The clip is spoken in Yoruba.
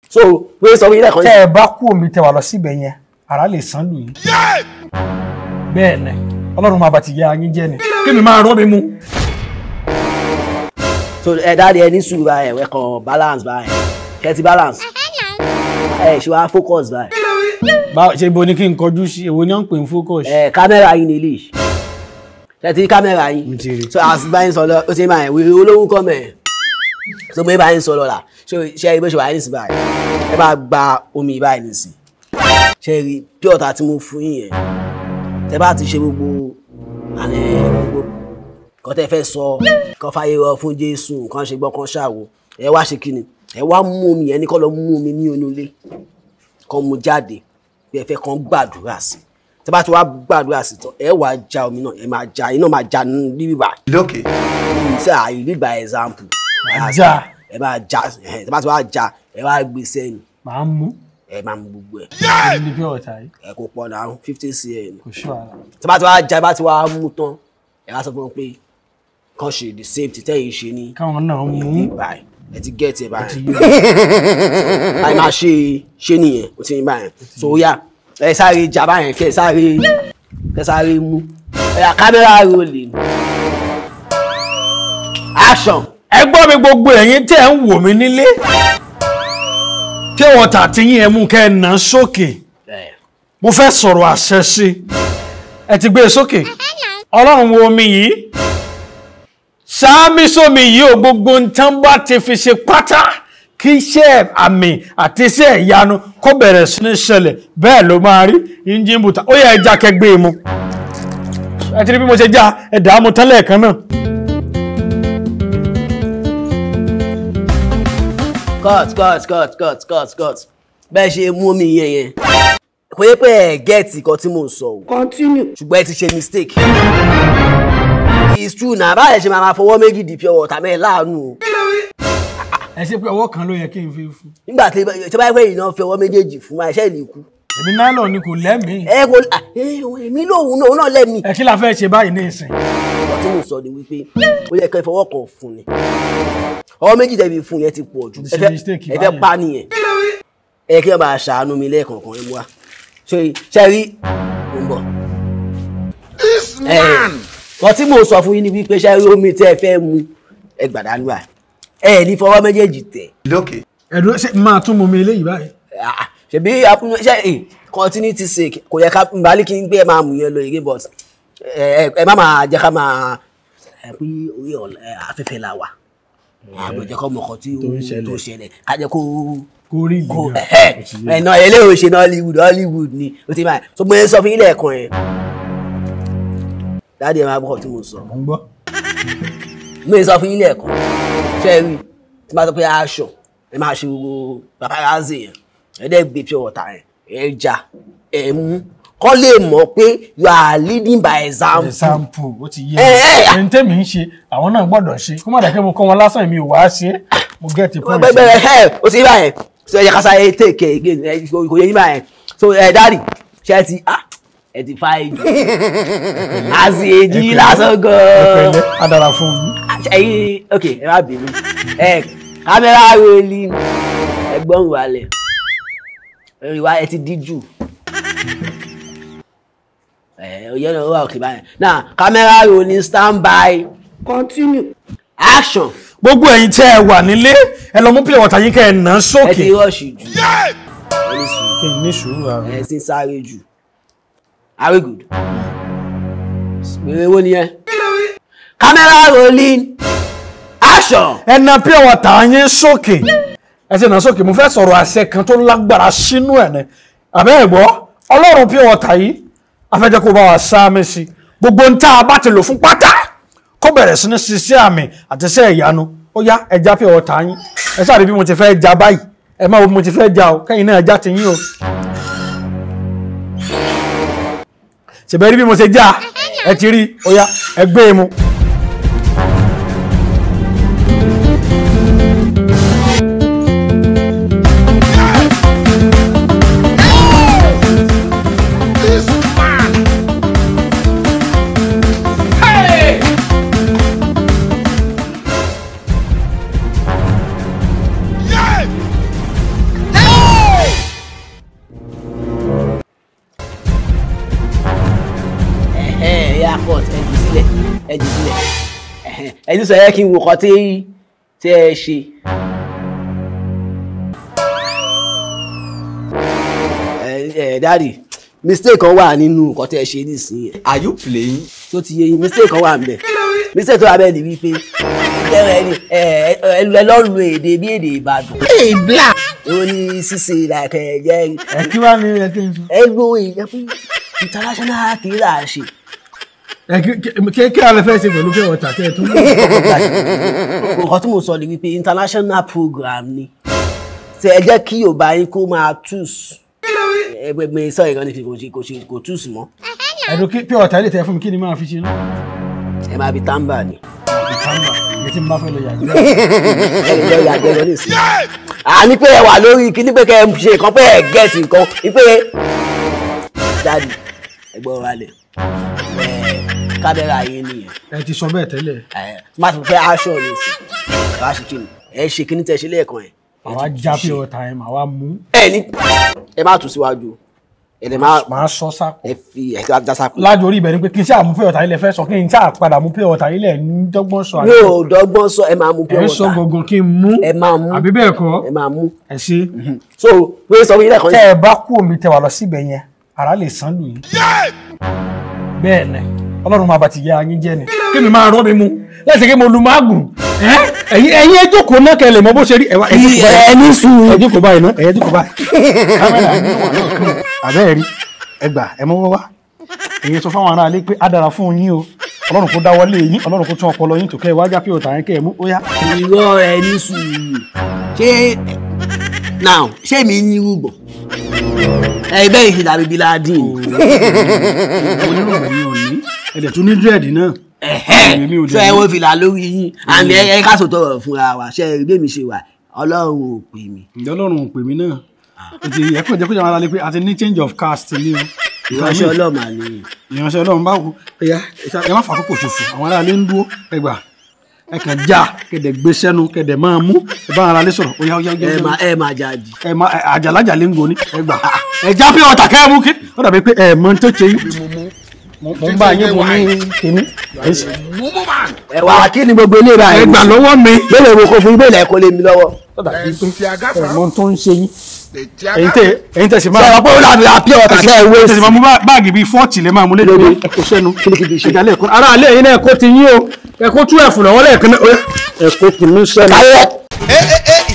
so pé sọ fún yín lẹ́ẹ̀kan tẹ́ ẹ bá kú omi tẹ́ wà lọ síbẹ̀ yẹn ara lè sán lù yín. bẹ́ẹ̀ ni ọlọ́run máa bá ti yá yín jẹ́ ni kí mi máa rọ́ mi mú. so ẹ dáadé ẹ ní sùúrù báyẹn ẹ kàn balance báyẹn kẹtì balance ẹ ṣe wá focus báyẹn báwo ṣe bo ni kí n kọjú sí èwo ni wọ́n ń pè ní focus. ẹ kámẹ́rà yín nílé ṣe ti rí kámẹ́rà Mo yín ti rí. so as báyìí sọ lọ ó ti máa wèrè olówó kọ́ mẹ́ so mo báyìí sọ lọ là ṣe ṣe ibi ṣe wà ní ìsìn báyìí ẹ bá gba omi báyìí nìsín ṣe rí pure water tí mo fún yín yẹn tẹ bá ti ṣe gbogbo àná gbogbo kan tẹ fẹ́ sọ kan fàyè rọ fún Jésù kan ṣe gbọ́ kan ṣàwò ẹ wá ṣe kíni ẹ wá mú omi yẹn ní kọ́ lọ mú omi ní onúlé kan mú jáde bí ẹ fẹ́ kan gbàdúrà sí tẹ bá ti wá gbàdúrà sí tán ẹ wá já omi náà ẹ máa já iná máa já ní bíbí bá lókè ṣe àyè nígbà example Máa já. ẹ máa já ẹ tẹ bá ti wá já ẹ wá gbé sẹ́yìn màá mú ẹ máa mú gbogbo ẹ ní bí ọ̀tá yìí ẹ kò pọ̀ náà fifty cl kò ṣọ́ ara. tí bá ti wá já bá ti wá mú tán ẹ wá sọ fún wọn pé kàn ṣe the same tí tẹ́yìn ṣe ní káwọn náà mú báyìí ẹ ti gẹ́ẹ̀tì ẹ báyìí yé báyìí máa ṣe ṣe nìyẹn ó ti ní báyìí so ó yá ẹ sáré já báyìí kẹ sáré kẹ sáré mú ẹ yà kámẹ́rà rolling action ẹ gbọ́ mi gbogbo ẹ̀yin tẹ́ ń wò mí nílé kí wọ́n tà tí yín ẹ mú kẹ́ ẹ nà án sókè ẹ mo fẹ́ sọ̀rọ̀ àṣẹ sí i ẹ ti gbé e sókè ọlọ́run wo omi yìí sáámi sómi yìí ò gbogbo nǹkan bá ti fi ṣe pátá kí iṣẹ́ àmì àti iṣẹ́ ìyanu kó bẹ̀rẹ̀ sí ní ṣẹlẹ̀ bẹ́ẹ̀ ló máa rí yíyín bùtà ó yẹ ẹja kẹgbẹ́ e mu ẹ ti rí bí mo ṣe já ẹ dàá mu tán lẹ́ẹ̀kan náà. cut cut cut cut cut cut bẹ́ẹ̀ ṣe mú omi yẹn yẹn kò yẹ pé ẹ gẹ́ẹ̀tì kan tí mò ń sọ o Continue. ṣùgbọ́n ẹ ti ṣe mistake it's true na báyìí ṣe máa ma fọwọ́ méjì di pure water mẹ́ẹ̀ láàánú o ẹ ṣe pé ọwọ́ kan ló yẹ kí n fi fún nígbà tí tí bá yẹ pé ìná fi ọwọ́ méjèèjì fún wa iṣẹ́ ìlú ikú èmi nylon ni kò lẹ́mìí ẹ kò à, ẹ, èmi lòun náà òun náà lẹ́mìí ẹ kí la fẹ́ ṣe báyìí ní ìsìn ọ̀rọ̀ tí mò ń sọ ni wípé ó yẹ kẹ́ ẹ fọwọ́ kan fún ni ọwọ́ méjì tẹ̀bi fún yẹn ti pọ̀ jù Mo ti ẹ ṣe fẹ́ mistake ẹ fẹ́ báyẹn. pa nìyẹn ẹ kí ẹ máa ṣàánú mi lẹ́ẹ̀kọ̀ọ̀kan ẹ mú wa ṣe ṣe rí mo ń bọ̀. wọ́n tí mò ń sọ fún yín ni wípé ṣe rí omi tẹ́ ẹ fẹ́ mu ẹ gbàdánù à ẹ ní fọwọ́ méjèèjì tẹ̀ lókè ẹ̀dùn ṣe máa tún mú mi eléyìí báyìí Ah, ṣebí apun- ṣe ẹ continuity sake kò yẹ ká nbali kí n gbé ẹ máa mú yẹn lọ èrè but ẹ ẹ- ẹ má máa jẹ́ ká máa ẹ pé orí ọ̀la- ẹ, afẹ́fẹ́ la wà àgbẹ̀ jẹ́ kọ́ mọ̀kọ́ tí Tó ń ṣẹlẹ̀. tó ṣẹlẹ̀ ká jẹ́ kó kó rí ìlú kó gan. ẹ náà eléyìí ò ṣe ní Hollywood Hollywood ni o ti máa so mo yẹn sọ fún yín lẹ́ẹ̀kan yẹn dáàdi ẹ máa bọ̀ tí mo sọ mo ń gbọ́ mo yẹn sọ fún yín lẹ́ẹ̀kan ṣe é rí tí máa sọ pé aṣọ ẹ máa ṣe gbogbo paparazzi yẹn ẹ dẹ́ gbé pure water yẹn ẹ jà ẹ mú kọ́ lè mọ̀ pé you are leading by example. example ó ti yé Ẹ, ẹ, mi ẹni tẹ́mi ń ṣe àwọn náà gbọ́dọ̀ ṣe kó má dàkẹ́ mo kọ́ wọn lásán èmi ò wá ṣe é mo get the point. bẹ́ẹ̀ ẹ o ti rí báyẹn so ẹ jẹ́ ká sáré take care again ẹ kò yẹ yín báyẹn so ẹ dáàdì ṣe ẹ ti ah ẹ ti fa èjì àti èjì lásán gan-an pẹ̀lẹ́ á dára fún yín. ẹyin ok ẹ má bínú ẹ kámẹ́rà rẹ̀lì ẹgbọ́n wàlẹ̀ ìwà ẹ ti díjú ẹ oyè náà wà òkè báyẹn náà kámẹ́rà rolling stand by Continue. action gbogbo ẹ̀yin tẹ́ ẹ wà nílé ẹ lọ mú pure water yín kẹ́ ẹ nà án ẹ sókè. ti rọ́ọ̀ṣì jù ẹ ní sùúrù. kí n ní sùúrù ara. ẹ ti ń sáré jù very good wèrè wo nìyẹn camera rolling action ẹ na pure water yín sókè ẹ ti nà án sókè mo fẹ́ sọ̀rọ̀ àṣẹ kan tó lágbára sínú ẹ̀ ní àbẹ́ ẹ̀ gbọ́ ọlọ́run pure water yìí afẹ́jẹ́ kó bá wa sáámi sí i gbogbo ń tá a bá ti lò fún pátá kó bẹ̀rẹ̀ sí ní ṣiṣẹ́ àmì àti iṣẹ́ ìyanu ó yá ẹja pure water yín ẹ sáré bí mo ti fẹ́ ja báyìí ẹ má wo bí mo ti fẹ́ ja o kẹ́yìn náà ẹja ti yín o ṣèbẹ̀ rí bí mo ṣe já ẹ ti rí ó yá ẹ gbé e mu. ẹni sọ yẹ kí n wò kọ́ tí tí ẹ ṣe. ẹ ẹ dáàdì mistake kan wà nínú nǹkan tí ẹ ṣe nísìnyí Are you playing? tó ti yé yín mistake kan wà ń bẹ̀ mistake tó wà bẹ́ẹ̀ ni wípé ẹ ẹ ẹ ẹ lọ́rùn èdè bí èdè Ìbàdàn. èèbla. ó ní ṣíṣe like ẹ jẹ́ ẹ kí wàá ní ẹ kí n sọ. ẹ lo èèyàn pé international kì í là á ṣe. ẹ kí kí kí alẹ́ fẹ́ ṣe pẹ̀lú pé ọ̀tà tẹ́ ẹ tún. nǹkan tí mo sọ ni wípé international program ni ṣe ẹ jẹ́ kí Yorùbá yín kó máa tùs ẹgbẹgbẹ sọ ìran ní kò ṣe kò ṣe kò tùs mọ́ ẹ̀dùn kí pé ọ̀tà ilé tẹ fún mi kí ni máa fi ṣe náà. ẹ máa fi tàǹbà ni ìtàmbà èyí tí mo bá fẹ́ lọ yàgbé. ẹ lè jẹ́ ìyàgbẹ́ lọ nìsín. àní pé ẹ wà lórí kíní pé kẹ ẹ ṣe nǹkan pé ẹ gẹ̀ẹ́sì nǹkan wípé dáàdì ẹgbọ́n wa lẹ̀ kámẹ́rà yín nìyẹn ẹ ti sọ bẹ́ẹ̀ tẹ́lẹ̀ ẹ má ti fẹ́ aṣọ ní ìsìn ẹ wá ṣe kí ni ẹ ṣe kíní tẹ ṣe lẹ́ẹ̀kan ẹ̀ àwa já pé ọ̀tà ẹ̀ màá wá mú ẹ ní ẹ má tún síwájú ẹ lè má màá sọ sápò. ẹ fi ẹ ti wá já sápò. lájọ orí ibẹ̀ ni pé kí n ṣáà mú pé ọ̀tà ilẹ̀ fẹ́ sọ kí n ṣáà padà mú pé ọ̀tà ilẹ̀ ń dọ́gbọ́n sọ mi ò dọ́gbọ́n sọ ẹ máa mú pure ẹ sọ water gangan kí n mú ẹ máa mú àbí bẹ́ẹ̀ kọ́ ẹ máa mú ẹ ṣe so pé sọ fún yín lẹ́ẹ̀kan tẹ́ ẹ bá kú omi tẹ wà lọ síbẹ̀ yẹn ara lè sán lù yín bẹ́ẹ̀ ni ọlọ́run máa bá ti yá yín jẹ́ ni kí mi máa rọ́ mi mu lẹ́sẹ̀ kí mo lu máàgùn ẹ̀yin ẹ̀yin ẹ jókòó náà kẹ́ lè mọ bó ṣe rí ẹ wá ẹ jókòó báyìí ẹ ní sùúrù ẹ jókòó báyìí náà ẹ jókòó báyìí kámẹ́rà mi wà lọ́ọ̀kan àbẹ́ ẹ̀ rí ẹ gbà ẹ mọ́wọ́ wá èyí sọ fáwọn aráalé pé á dára fún yín o ọlọ́run kó dáwọ́lé yín ọlọ́run kó tún ọpọlọ yín tó kẹ́ ẹ wájà pé òtà yẹn kẹ́ ẹ mú ó yá. irọ́ ẹ ní sùúrù ṣé now ṣé mi ní rúgbọ̀n ẹ bẹ́ẹ̀ ṣe dàbí bíládìn oníròyìn ò ní ẹ̀dẹ̀ tún ní dírẹ̀dì náà. Èmi ò dẹ̀ ṣé ẹ ní. wo fìlà lórí yín àmì ẹ ká sòtọ̀ ọ̀rọ̀ fúnra wa ṣé ẹ rí bẹ́ẹ̀ mi ṣe wà ọlọ́run ò pè mí ǹjẹ́ ọlọ́run ò pè mí náà ó ti ẹ̀kọ́ ìjẹ́kọ́ ìjọba aráalé pé a ti ní change of caste ní o. ìránṣẹ́ ọlọ́run àlè ìránṣẹ́ ọlọ́run bá wù ẹ̀yà ẹ má fàkókò ṣòfò àwọn aráalé ń dúró ẹgbà ẹ kàn já kẹ̀dẹ̀ gbé sẹ́nu kẹ̀dẹ̀ máa mú ẹ bá aráalé sọ̀rọ̀ ó yá ó yá ó yá, ó ẹ yá. máa ẹ máa jáde ẹ má ẹ, àjàlájà lè ń goni ẹ gbà ẹ já pé ọ̀tà kẹ́ ẹ mú kí ó dàbí pé ẹ mọ tó ṣe yín mo mo ń bá yín mo ní kíní ẹ sì- ẹ wà kí ni gbogbo ilé ìbá ẹ gbà lọ́wọ́ mi bẹ́ẹ̀ mo kò fún ibẹ̀ ilẹ̀ kò lè mi lọ́wọ́ ó dàbí pé ẹ mọ tó ń ṣe yín ẹ̀yin tẹ ẹ̀yin tẹ sì ṣé máa ẹ pé ó dàbí àpí ọ̀tà kẹ́ ẹ wé ẹ sì máa mú bá- báàgì bíi fọ́ọ̀tì lè máa mú lédè Lóde. ẹ kó sẹ́nu Kíníkíní ṣe. ìdálẹ́ ẹ̀kọ́ ara alẹ́ yín náà ẹ̀kọ́ ti yín o ẹ̀kọ́ tú ẹ̀fù lọ́wọ́ lẹ́ẹ̀kan náà ó yá, ẹ̀kọ́ kì í sẹ́nu. káyọ̀ Eh, eh, eh,